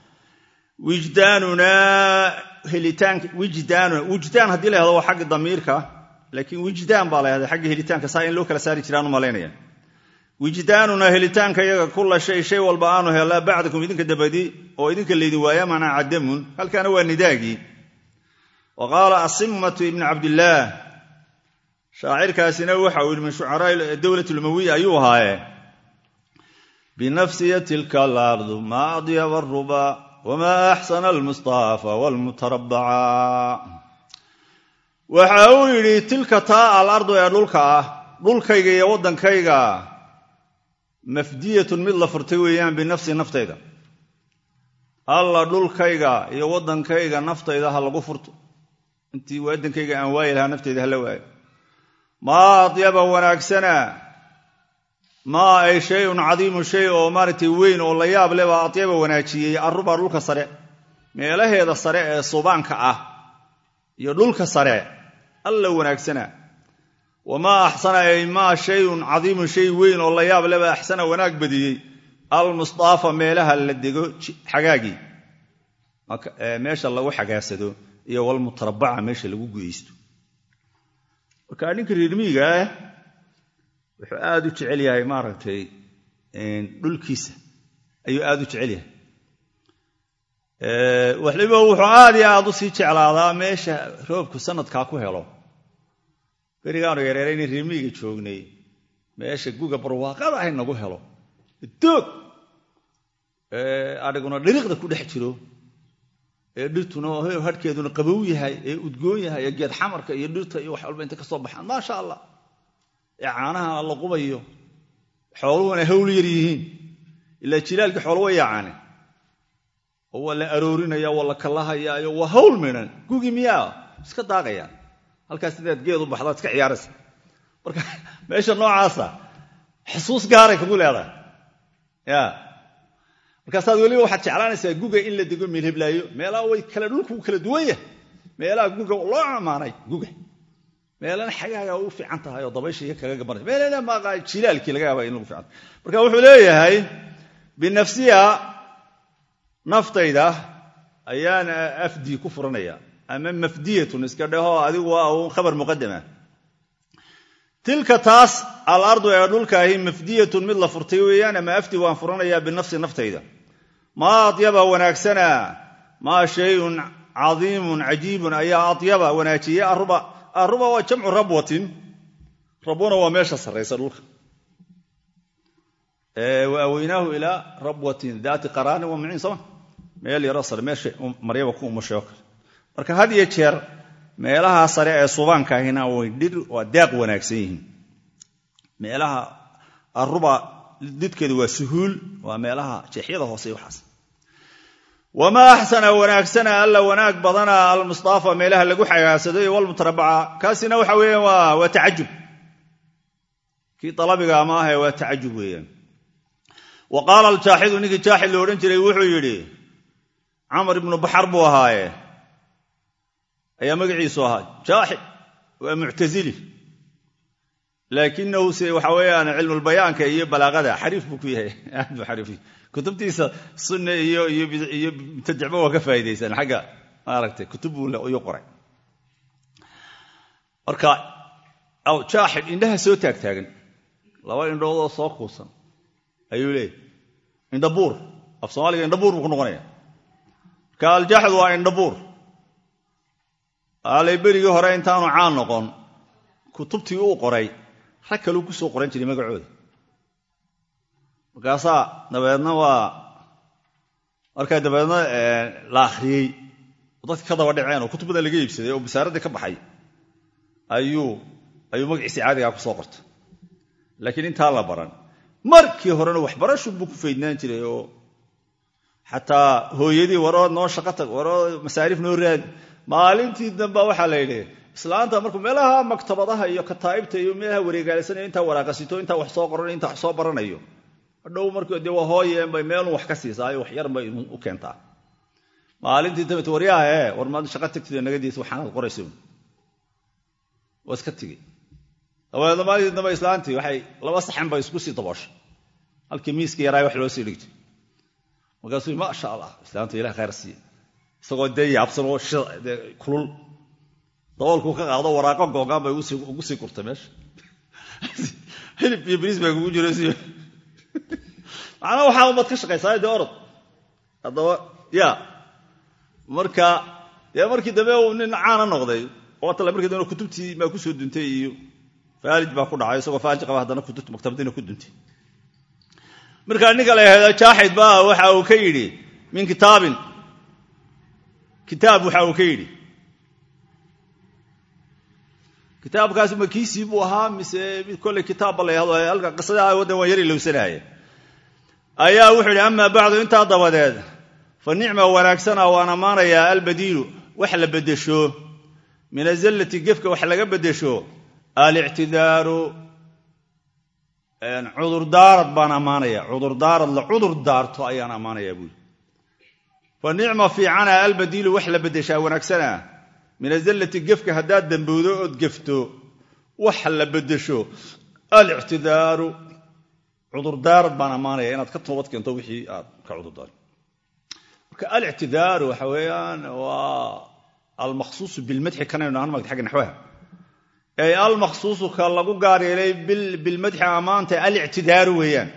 wijdaanunaa helitaanka wijdaanuna wijdaan haddii la hahdo waa xagga damiirka laakiin wijdaan baa la hahda xagga helitaanka saa in loo kala saari jiraan u malaynaya wijdaanuna helitaanka iyaga kula shay shay walba aanu helaa bacdakum idinka dabadi oo idinka laydin waaya macnaa cadamun halkaana waa nidaagii wa qaala asimatu ibni cabdillaah shaacirkaasina waxa uu yidhi min shucaraa dowlat lumawiya ayuu ahaaye binafsiya tilka alardu maa adyaba aruba wamaa axsana almustaafa waalmutarabaca waxa uu yidhi tilka taa alardu ee dhulka ah dhulkayga iyo waddankayga mafdiyatun mid la furtay weeyaan binafsi naftayda alla dhulkayga iyo waddankayga naftayda ha lagu furto intii waddankayga aan waayi lahaa naftayda hala waayo maa adyaba wanaagsana maa ay shayun cadiimu shay oo maaragtay weyn oo la yaab leh baa adyaba wanaajiyey arrubaa dhulka sare meelaheeda sare ee subaanka ah iyo dhulka sare alla wanaagsana wamaa axsana ay maa shayun cadiimun shay weyn oo la yaab leh baa axsana wanaag badiyey almustaafa meelaha la dego xagaagii meesha lagu xagaagsado iyo walmutarabaca meesha lagu gudaysto marka ninka reermiiga ah wuxuu aada u jecel yahay maaragtay dhulkiisa ayuu aada u jecel yahay waliba wuxuu aad iyo aada u sii jeclaadaa meesha roobku sanadkaa ku helo berigaanu yareerayna reermiiga joognay meesha guga barwaaqada ahay nagu helo doog adhiguna dhiriqda ku dhex jiro ee dhirtuna hadhkeeduna qabow yahay ee udgoon yahay ee geed xamarka iyo dhirta iyo wax walba intay ka soo baxaan maasha allah ee caanaha la qubayo xooluhuna hawl yar yihiin ilaa jilaalkii xoolo wa yaacaane oo waa la aroorinaya waa la kallahayaayo waa hawl midhan gugi miyaa iska daaqayaan halkaas sidaad geed u baxdaad iska ciyaaraysa marka meesha noocaasa xusuus gaaray kugu leedahay ya markaasaad weliba waxaad jeclaanaysaa guga in la dego meelheblaayo meelaha way kale dhulku kala duwan yahay meelaha guga loo amaanay guga meelana xagaaga u fiican tahay oo dabaysha iyo kaga gabanaysa meelana maaqa jilaalkii laga yaaba in lagu fiican marka wuxuu leeyahay binafsiya naftayda ayaan afdi ku furanaya ama mafdiyatun iska dhaho adigu waa un khabar muqadama tilka taas alardu ee dhulkaahi mafdiyatun mid la furtay weeyaan ama afdi waan furanayaa binafsi naftayda maa adyaba wanaagsana maa shayun cadiimun cajiibun ayaa adyaba wanaajiyey aruba aruba waa jamcu rabwatin rabwana waa meesha sarraysa dhulka wa aweynaahu ilaa rabwatin daati qaraarin wa muciin sooma meel yaroo sare meesha maryaba ku umashay oo kale marka had iyo jeer meelaha sare ee subaankaahina way dhir waa daaq wanaagsan yihiin meelaha aruba didkeedu waa suhuul waa meelaha jeexyada hoose waxaas wamaa axsana wanaagsana alla wanaag badana almustaafa meelaha lagu xagaagsado iyo walmutarabaca kaasina waxa weeyaan waa tacajub kii dalabiga ma ahe waa tacajub weeyaan wa qaala aljaaxidu ninkii jaaxid lo odhan jiray wuxuu yidhi camar ibnu baxar buu ahaaye ayaa magaciisu ahaa jaaxid waa muctasili laakinahu se waxa weeyaan cilmulbayaanka iyo balaaqada xariif buu ku yahay aad buu xariif kutubtiisa sunne iyo iyo mubtadicba waa ka faa'iidaysan xagga maaragtay kutub buu iyu qoray marka jaaxid indhaha soo taagtaagan laba indhoodoo soo kuusan ayuu leeyahy indhabuur af soomaaliga indhabuur buu ku noqonaya marka aljaaxid waa indhabuur aalay berigii hore intaanu caan noqon kutubtii uu qoray rag kaleu ku soo qoran jiray magacooda markaasaa dabeedna waa markaa dabeedna la akhriyey oo dadki ka daba dhaceen oo kutub badan laga iibsaday oo basaaradii ka baxay ayuu ayuu magaciisii caadigaa ku soo qortay laakiin intaa la baran markii horena waxbarashu buu ku faydnaan jiray oo xataa hooyadii warood noo shaqo tag warood masaariif noo raadi maalintii damba waxaa la yidhi islaanta markuu meelaha maktabadaha iyo kataa'ibta iyo meelaha wareegaalaysanaya intaa waraaqasito intaa wax soo qoranayo intaa wax soo baranayo hadhow markuu dee waa hooyeen bay meelun wax ka siisaayo wax yar bay u keentaa maalintii dambe waryaha ee war maad shaqo tagtid nagadiisa waxaanaad qoraysa waa iska tigi dabeedna maalintii dambe islaantii waxay laba saxan bay isku sii dabooshay halkii miiska yaraay wax loo sii dhigtay markaasuu maasha allah islaanta ilah khayr siiye isagoo dee yaabsan oo kulul daboolkuu ka qaado waraaqo googaan bay ugu sii gurtay meesha hilib iyo bariis baa kugu jiro si macnaa waxaa umaad ka shaqaysaa dee orod haddaba ya marka dee markii dambe uu nin caana noqday oo tale markii dambe kutubtii baa kusoo duntay iyo faalij baa ku dhacay isagoo faalij qaba haddana kutubta maktabadiina ku duntay markaa ninka la yahahdo jaaxid baa waxa uu ka yidhi min kitaabin kitaab waxa uu ka yidhi kitaabkaasi ma kiisii buu ahaa mise mid kolley kitaabba la yahdo halka qisadaha waddan waan yar ilowsanaya ayaa wuxuu yidhi amaa bacdu intaa dabadeed fa nicma wanaagsana waan ammaanayaa albadiilu wax la beddesho min azallati gefka wax laga beddesho alictidaaru cudurdaarad baan ammaanaya cudurdaarad la cudur daarto ayaan ammaanayaa buuli fa nicma fiicana albadiilu wax la beddeshaa wanaagsana min azallati gefka haddaad dambowdo ood gefto wax la beddesho alictidaaru cudurdaarad baan ammaanaya inaad ka toobad keento wixii aad ka cudurdaar marka alictidaaru waxa weeyaan waa almakhsuusu bilmadxi kanaynu nahan magta xagga naxwaha ay almakhsuusu ka lagu gaar yeelay bilmadxi ammaanta alictidaaru weeyaan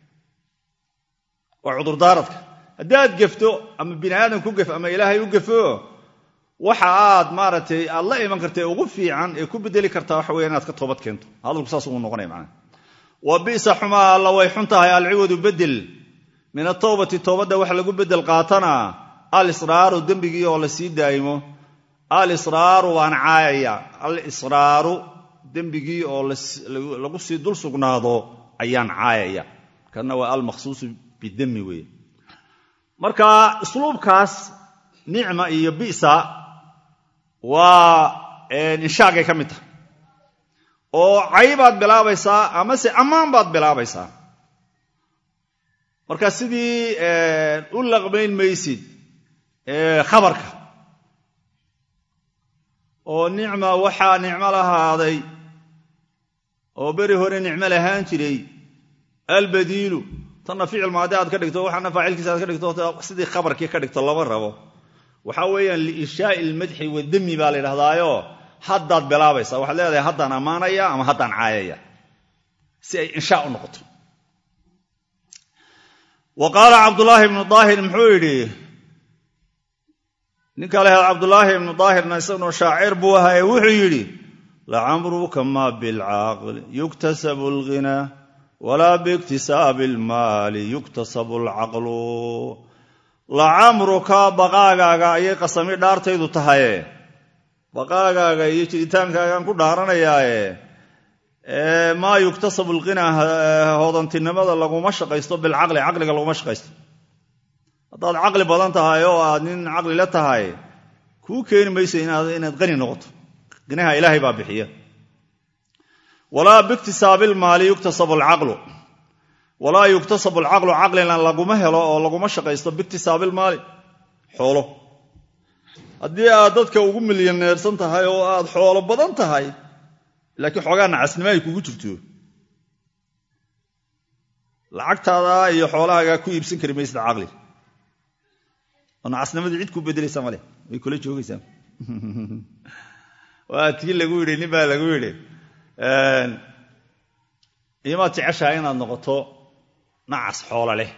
waa cudurdaaradka haddaad gefto ama bini aadam ku gef ama ilaahay u gefo waxa aad maaragtay aad la iman karta ugu fiican ee ku bedeli kartaa waxa weya inaad ka toobad keento hadalku saas uu noqonaya macnaha wa bisa xumaa alla way xun tahay alciwadu bedel min atowbati toobadda waxa lagu bedel qaatana alisraaru dembigii oo la sii daa'imo alisraaru waan caayaya alisraaru dembigii oo lagu sii dul sugnaado ayaan caayaya kana waa almakhsuusu bidemi weeye marka isluubkaas nicma iyo bisa waa inshaagay ka mid tahay oo caybaad bilaabaysaa amase ammaan baad bilaabaysaa marka sidii u laqmayn maysid khabarka oo nicma waxaa nicmo lahaaday oo beri hore nicmo lahaan jiray albadiilu tanna ficil maadi aad ka dhigto waxaana faacilkiisa aad ka dhigto sidii khabarkii ka dhigto lama rabo waxaa weeyaan liinshaai ilmadxi wadami baa la yidhahdaayo haddaad bilaabaysaa waxaad leedahay haddaan ammaanaya ama haddaan caayaya si ay inshaa u noqoto wa qaala cabdulaahi ibnu daahir muxuu yidhi ninka lehed cabdulaahi ibnu daahirna isaguna shaacir buu ahaye wuxuu yidhi lacamruka ma bilcaaqli yuktasabu alghinaa walaa biiktisaabi almaali yuktasabu alcaqlu lacamruka baqaagaaga ayay qasami dhaartaydu tahaye baqaagaaga iyo jiritaankaagaan ku dhaaranayaaye maa yuktasabu alqinaa hoodantinimada laguma shaqaysto bilcaqli caqliga laguma shaqaysto haddaad caqli badan tahay oo aad nin caqli la tahay kuu keeni mayso inaad qani noqoto qinaha ilaahay baa bixiya walaa biiktisaabi ilmaali yuktasabu alcaqlu walaa yuktasabu alcaqlu caqlina laguma helo oo laguma shaqaysto biiktisaabi ilmaali xoolo haddii aad dadka ugu milyaneersan tahay oo aad xoolo badan tahay laakiin xoogaa nacasnimo ay kugu jirto lacagtaada iyo xoolahaagaa ku iibsan kari maysid caqli oo nacasnimadii cid kuu bedelaysa male way kula joogaysaa waa tii lagu yidhi nin baa lagu yidhi imaad jeceshahay inaad noqoto nacas xoolo leh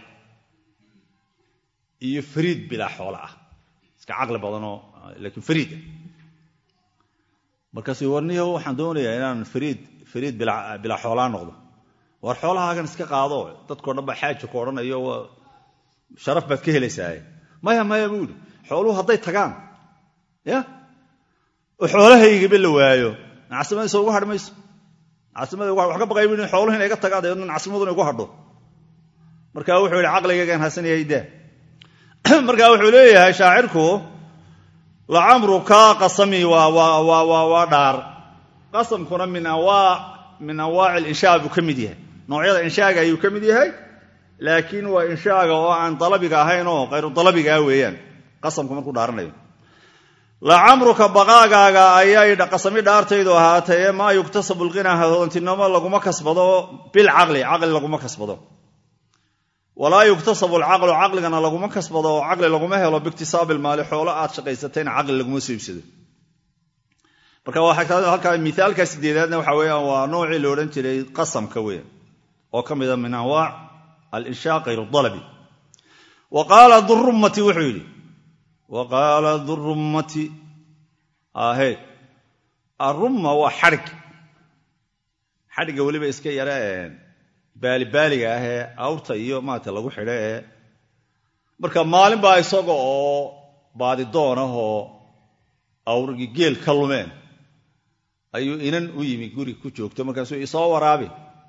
iyo fariid bilaa xoolo ah iska caqli badanoo laakiin fariida markaasuu warniyo waxaan doonayaa inaan fariid fariid bilaa xoolaa noqdo war xoolahaagan iska qaado dadkao dhan baa xaaji ku odhanayo sharaf baad ka helaysaaye maya maya buu yidhi xooluhu hadday tagaan ya oo xoolahaygaba la waayo nacasimadaysa ugu hadh mayso nacasimadii wax ka baqay bu xooluhu inay ga tagaan dabeedna nacasimaduna igu hadho marka wuxuu yidhi caqligaygaan hasanayay daa marka wuxuu leeyahay shaacirku lacamruka qasami waa dhaar qasamkuna min anwaaci linshaa buu ka mid yahay noocyada inshaaga ayuu ka mid yahay laakiin waa inshaaga oo aan dalabiga ahayn oo khayru dalabigaa weeyaan qasamku markuu dhaaranayo lacamruka baqaagaaga ayay qasami dhaartaydu ahaatee maa yuktasabu lqinaa hodantinimo laguma kasbado bilcaqli caqli laguma kasbado walaa yuktasabu alcaqlu caqligana laguma kasbado oo caqli laguma helo biiktisaabi ilmaali xoolo aad shaqaysatayna caqli laguma soo iibsado marka halkaa miaalka sideedaadna waxa weeyaan waa noocii la odhan jiray qasamka weyan oo ka mida min anwaac alinshaa kayru dalabi wa qaala durummati wuxuu yidhi wa qaala durummati ahe arumma waa xadhig xadhigga weliba iska yare baalibaaliga ah ee awrta iyo maarata lagu xidho ee marka maalin baa isaga oo baadidoon ah oo awrgii geel ka lumeen ayuu inan u yimi guri ku joogto markaasuu isoo waraabi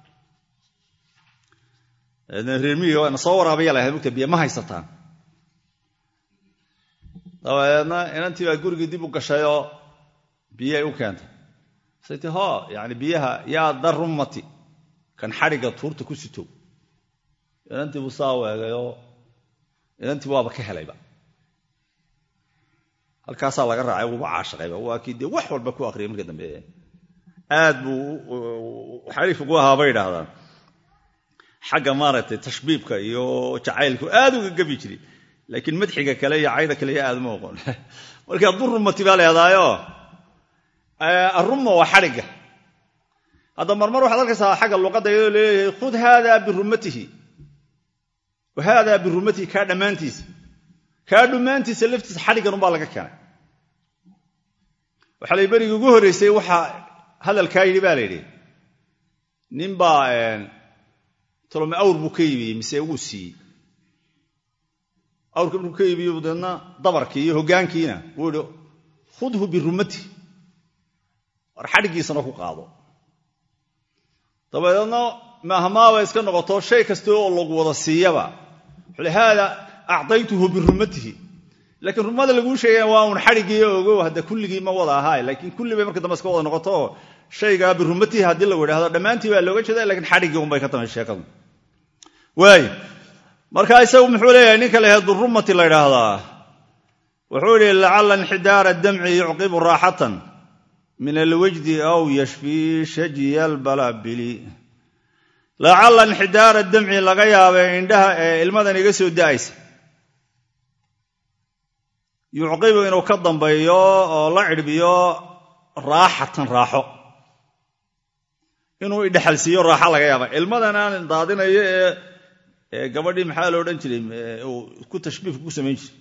reermiyiga na soo waraabaya lahayd mugta biyo ma haysataan dabadeedna inantii baa gurigii dib u gashayoo biyay u keentay saytii ho yani biyaha yaa darummati kan xadhigga tuurta ku sitow inantii buu saa weegayoo inantii waaba ka helayba halkaasaa laga raacay wuuba caashaqayba waa kii dee wax walba ku akriyay marka dambe aad buu xariif ugu ahaa bay idhaahdaan xagga maaragtay tashbiibka iyo jacaylku aad uga gebi jiray laakiin madxiga kale iyo cayda kale aad uma oqon marka durumati baa leedaayo arumma waa xadhigga hadda marmar waxaad arkaysaa xagga luqadda iyadoo leeyahay khud haada birumatihi wa haada birumatihi kaa dhammaantiisa kaa dhammaantiisa laftiisa xadhiggan unbaa laga keenay waxaa lay berigii ugu horreysay waxaa hadalkaa yidhi baa la yidhi ninbaa tolome awr buu ka iibiyey mise wuu siiyey awrka markuu ka iibiyo deedna dabarkii iyo hoggaankiina wuu yihi khudhu birumati war xadhiggiisana ku qaado dabadeedna mahmaaba iska noqoto shay kasta oo lagu wada siiyaba wuxuu haada acdaytuhu birumatihi laakiin rumada laguu sheegaya waa un xadhiggii ogow hadda kulligii ma wada ahaay laakiin kulli bay marka dambe iska wada noqoto shaygaa birumatihi haddii lagu idhahdo dhammaantii baa looga jeeda lakiin xadhiggii unbay ka tamay sheekadu waay marka isagu muxuu leeyahay ninka la yahay durumati la ydhaahdaa wuxuu yihi lacala inxidaara damci yucqibu raaxatan min alwajdi aw yashfii shajiya albalabili lacala inxidaara damci laga yaabay indhaha ee ilmadan iga soo da'aysa yucqibu inuu ka dambeeyo oo la cidhbiyo raaxatan raaxo inuu idhexalsiiyo raaxo laga yaaba ilmadan aan daadinayo ee gabadhii maxaa lo odhan jiray uu ku tashbiifka ku samayn jiray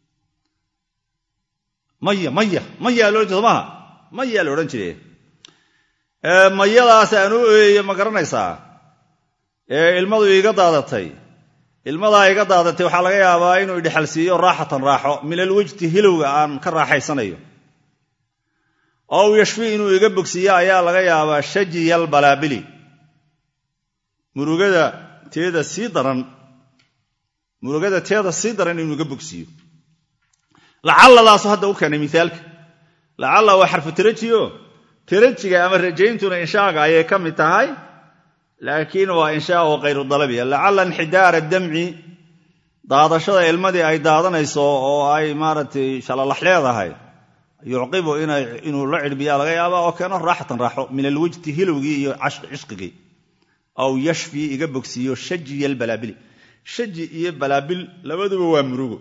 maya maya mayaa lo odhan jir somaha mayaa la odhan jiray mayadaas aan u eeyo ma garanaysaa ee ilmadu iiga daadatay ilmadaa iga daadatay waxaa laga yaabaa inuu idhexalsiiyo raaxatan raaxo min alwejti hilowga aan ka raaxaysanayo ow yashfi inuu iga bogsiiyo ayaa laga yaabaa shajiya albalaabili murugada teeda sii daran murugada teeda sii daran inuu iga bogsiiyo lacalladaasu hadda u keenay miaalka lacalla waa xarfu tarajiyo tarajiga ama rajayntuna inshaaga ayay ka mid tahay laakiin waa inshaau kayru dalabiya lacalla inxidaara damci daadashada ilmadii ay daadanayso oo ay maaragtay shalalax leedahay yucqibu inuu la cidhbiyaa laga yaaba oo keeno raaxatan raaxo min alwejti hilowgii iyo cishqigii aw yashfii iga bogsiiyo shajiya albalaabili shaji iyo balaabil labaduba waa murugo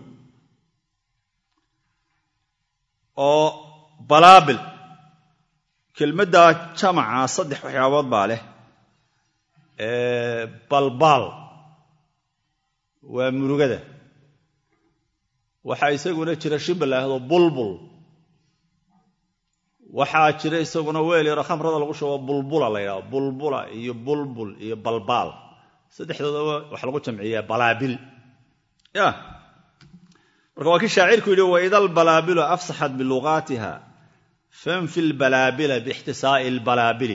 oo balaabil kelmaddaa jamaca saddex waxyaabood baa leh balbaal waa murugada waxaa isaguna jira shib laahdo bulbul waxaa jira isaguna weel yaro khamrada lagu shubo bulbula la ydhahdo bulbula iyo bulbul iyo balbaal saddexdoodaba waxa lagu jamciyaa balaabil ya marka waa kii shaacirku yidhi waida albalaabilu afsaxat biluqaatiha fanfi lbalaabila biixtisaa'i albalaabili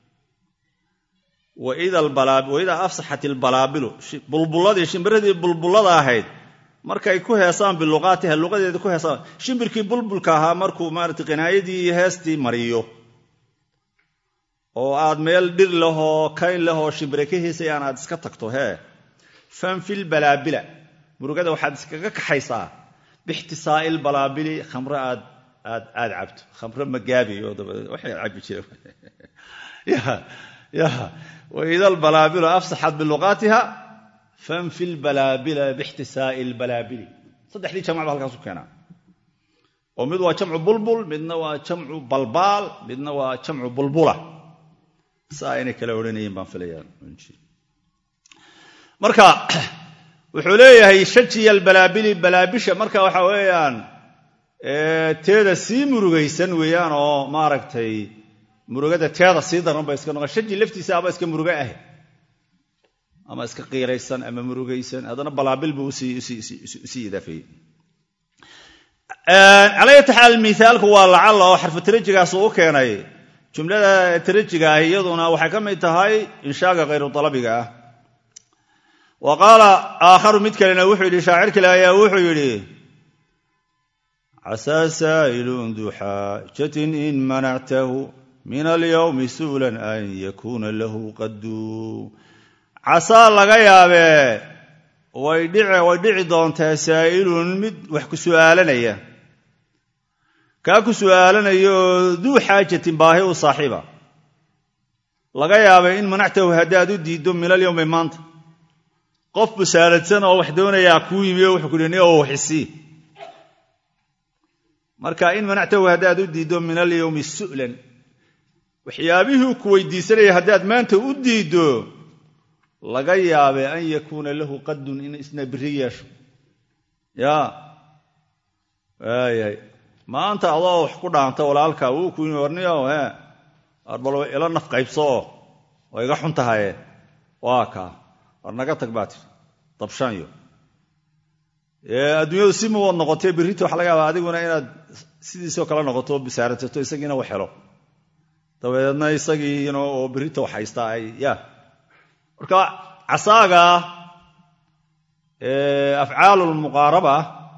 waida afsaxat ilbalaabilu bulbuladii shimbiradii bulbulada ahayd markay ku heesaan biluqaatiha luqadeeda ku heesaan shimbirkii bulbulka ahaa markuu maarata qinaayadii iyo heestii mariyo oo aad meel dhir lahoo kayn lahoo shimbire ka heesayaan aad iska tagto hee fanfil balaabila murugada waxaad iskaga kaxaysaa bixtisaa'i lbalaabili khamre aad aad aad cabto khamre magaabiyo dabadeed waxay cabi jire ya waida albalaabilu afsaxat biluqaatiha fanfi lbalaabila bixtisaa'i lbalaabili saddexdii jamac ba halkaasu keenaa oo mid waa jamcu bulbul midna waa jamcu balbaal midna waa jamcu bulbula saa inay kala odhanayeen baan filayaa marka wuxuu leeyahay shajiya albalaabili balaabisha marka waxa weeyaan teeda sii murugaysan weeyaan oo maaragtay murugada teeda sii daran ba iska noqon shaji laftiisa aba iska muruga ah ama iska qiiraysan ama murugaysan haddana balaabil buu usii idaafeeyey calaya taxaal miaalku waa lacalla oo xarfu tarajigaas uu u keenay jumlada tarajiga ah iyaduna waxay ka mid tahay inshaaga khayru dalabiga ah wa qaala aakharu mid kalena wuxuu yidhi shaacir kale ayaa wuxuu yidhi casaa saa'ilun duu xaajatin in manactahu min alyowmi su'lan an yakuuna lahu qaddu casaa laga yaabee way dhici doontaa saa'ilun mid wax ku su'aalanaya kaa ku su'aalanaya oo duu xaajatin baahi u saaxiiba laga yaabay in manactahu haddaad u diiddo min alyowmi maanta qof busaaradsan oo wax doonayaa kuu yimi oo wuxuu ku dhi oo waxisii marka in manactahu haddaad u diiddo min alyowmi su'lan waxyaabihii ku weydiisanaya haddaad maanta u diiddo laga yaabe an yakuuna lahu qadun in isna biri yeesho ya waayahay maanta adoo wax ku dhaanta walaalka wuu ku yimi warniyo he bal ila naf qaybsoo waa iga xun tahaye waa kaa war naga tag baa tiri dabshanyo adduunyadu si muwad noqotee berrita waxa laga yaaba adiguna inaad sidiisoo kale noqoto bisaaratato isagiina wax helo dabadeedna isagiina oo berrita wax haystaa ay ya marka casaaga afcaalu lmuqaaraba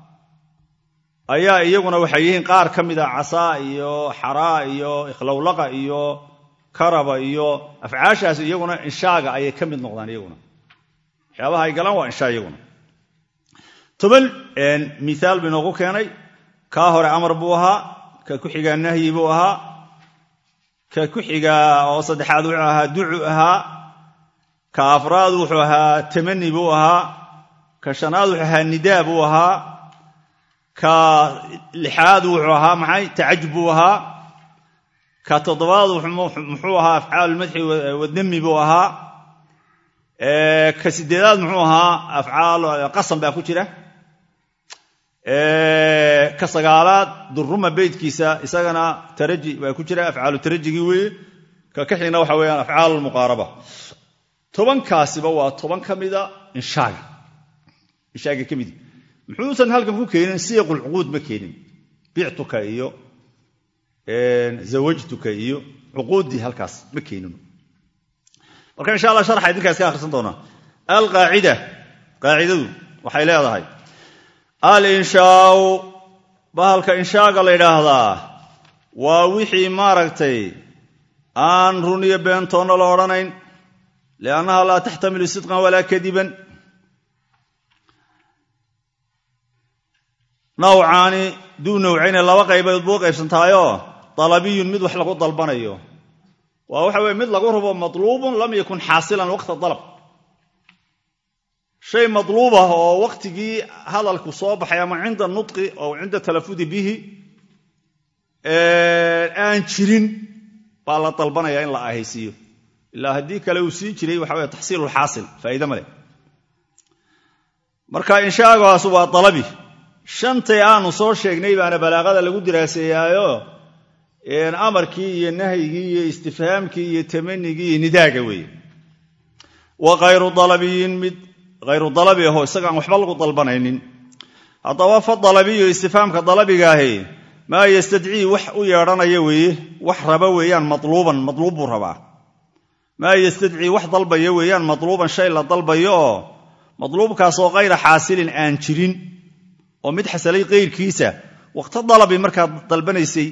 ayaa iyaguna waxay yihiin qaar ka mida casaa iyo xaraa iyo ikhlowlaqa iyo karaba iyo afcaashaas iyaguna inshaaga ayay ka mid noqdaan iyaguna waxyaabaha ay galaan waa inshaa iyaguna toban miaal buu inoogu keenay kaa hore amar buu ahaa ka ku xigaa nahyi buu ahaa ka ku xigaa oo saddexaad wuxuu ahaa ducu ahaa ka afraad wuxuu ahaa tamani buu ahaa ka shanaad wuxuu ahaa nidaa buu ahaa ka lixaad wuxuu ahaa maxay tacajub buu ahaa ka toddobaad muxuu ahaa afcaalulmadxi wadami buu ahaa ka sideedaad muxuu ahaa afcaal qasam baa ku jira ka sagaalaad duruma beydkiisa isagana taraji baa ku jira afcaalu tarajigii weeye ka kaxigna waxa weeyaan afcaal muqaaraba tobankaasiba waa toban ka mida inshaaga inshaaga ka midi muxuusan halkan ku keenin siyaqulcuquud ma keenin bictuka iyo zawajtuka iyo cuquuddii halkaas ma keenin marka insha allah sharxa idinkaa iska akhrisan doonaa alqaacida qaacidadu waxay leedahay alinshaau bahalka inshaaga la yidhaahdaa waa wixii maaragtay aan run iyo beentoonna la odhanayn liannaha laa taxtamilu sidqan walaa kadiban nawcaani duu nawcayne laba qaybood buu qaybsantaayoo dalabiyun mid wax lagu dalbanayo waa waxa weye mid lagu rabo matluubun lam yakun xaasilan waqta dalab shay matluub ah oo waqtigii hadalku soo baxay ama cinda nutqi oo cinda talafudi bihi aan jirin baa la dalbanaya in la ahaysiiyo ilaa haddii kale uu sii jiray waxa weye taxsiilulxaasil faa'iide ma leh marka inshaagaas waa dalabi shantay aanu soo sheegnay baana balaaqada lagu diraaseeyaayo amarkii iyo nahyigii iyo istifhaamkii iyo tamanigii iyo nidaaga weeye wa khayru dalabiyin mid hayru dalabi aho isagaan waxba lagu dalbanaynin haddaba fa dalabiyu istifhaamka dalabigaahi maa yastadcii wax u yeedhanaya weeye wax raba weeyaan matluuban matluub buu rabaa maa yastadcii wax dalbaya weeyaan matluuban shay la dalbayo oo matluubkaasoo kayra xaasilin aan jirin oo mid xasalay kayrkiisa waqto dalabi markaad dalbanaysay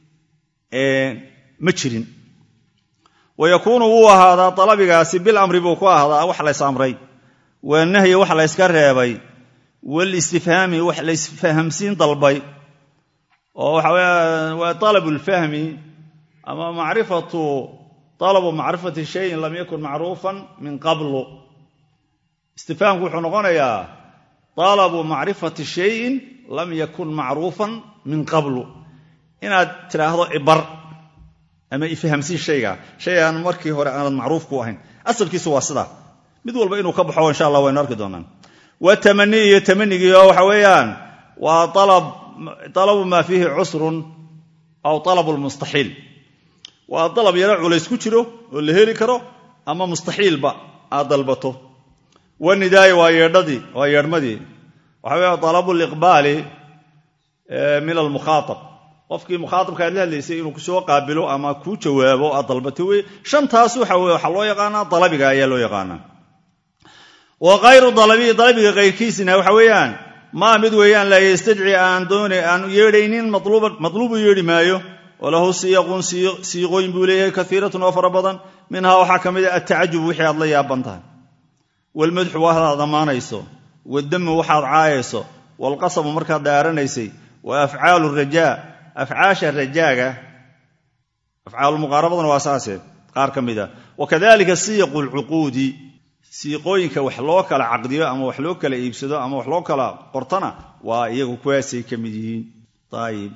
ma jirin wa yakuunu wuu ahaadaa dalabigaasi bil amri buu ku ahaadaa wax lays amray wanahyi wax layska reebay walistifhaami wax laysfahamsiin dalbay oo waxa weya waa talabu lfahmi ama macrifatu talabu macrifati shayin lam yakun macruufan min qablu istifhaamku wuxuu noqonayaa talabu macrifati shayin lam yakun macruufan min qablu inaad tidhaahdo ibar ama ifahamsii shayga shay aan markii hore aanad macruuf ku ahayn asalkiisu waa sidaa mid walba inuu ka baxo insha allah waynu arki doonaan wa tamani iyo tamanigii oo waxa weeyaan waa alabu maa fiihi cusrun aw alabu lmustaxiil waa dalab yaro culays ku jiro oo la heli karo ama mustaxiilba aad dalbato wanidaaya waa yeedhadii waa yeedhmadii waxa weya alabu liqbaali min almukhaaab qofkii mukhaaabka aad la hadlaysay inuu kusoo qaabilo ama kuu jawaabo aad dalbato wey shantaas waxa weye waxaa loo yaqaanaa dalabiga ayaa loo yaqaanaa wa kayru dalabiyi dalabiga kayrkiisina waxa weeyaan maa mid weeyaan laa yastadci aan doona aan yeedhaynin matluubu yeedhi maayo walahu siyaqun siiqooyin buu leeyahay kaiiratun oo fara badan minhaa waxaa ka mid a atacajub wixii aad la yaaban tahay walmadxu waxaad ammaanayso wadamu waxaad caayayso walqasamu markaad dhaaranaysay wa afcaalu rajaa afcaasha rajaaga afcaalumuqaarabaduna waa saase qaar ka mid a wakadalika siyaqu lcuquudi siiqooyinka wax loo kala caqdiyo ama wax loo kala iibsado ama wax loo kala qortana waa iyagu kuwaasay ka mid yihiin ayib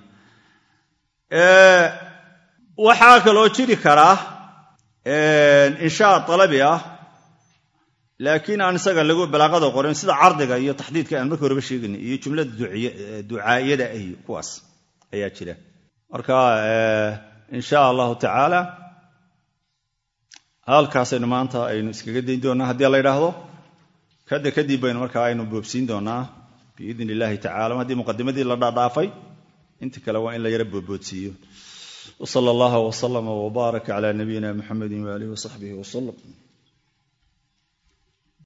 waxaa kaloo jiri karaa inshaa dalabi ah laakiin aan isaga lagu balaaqada qorin sida cardiga iyo taxdiidka aan markii horeba sheegayna iyo jumlada ducaayada ahi kuwaas ayaa jira marka insha allahu tacaala halkaasaynu maanta aynu iskaga dayn doonaa haddii la ydhaahdo kada kadib baynu markaa aynu boobsiin doonaa biidn illahi tacala haddii muqadimadii la dhaadhaafay inta kale waa in la yara boodboodsiiyo wsala allaha wslama wbaaraka cala nabiyina muxamedi waalihi wasaxbihi wslm